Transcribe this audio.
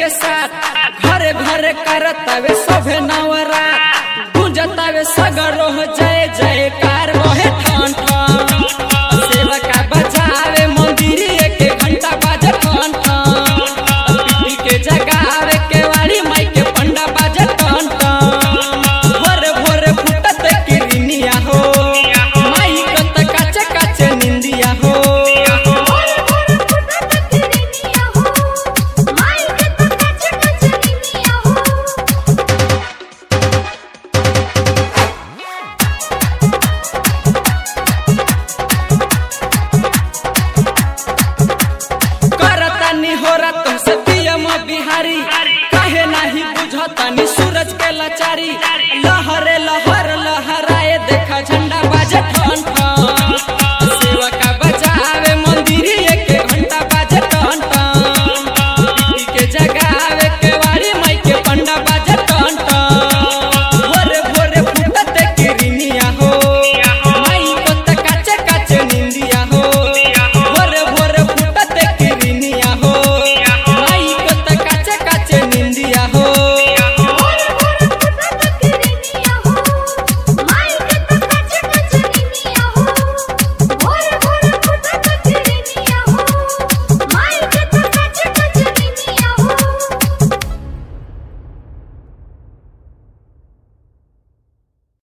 के साथ घरे घरे करतावे सभे नवरा गुंजतावे सगरो जय जयकार रोहे ठान ठान सेवका बजावे मंदिर के घंटा बाजे ठान ठान पीपी के जगावे के वाली माई के पंडा बाजे ठान ठान भोरे भोरे फुटत किरनिया हो माई कत काचे काचे निंदिया हो करतानी हो रत से पियम बिहारी काहे नाही बुझतानी सूरज के लाचारी लहरे लहरे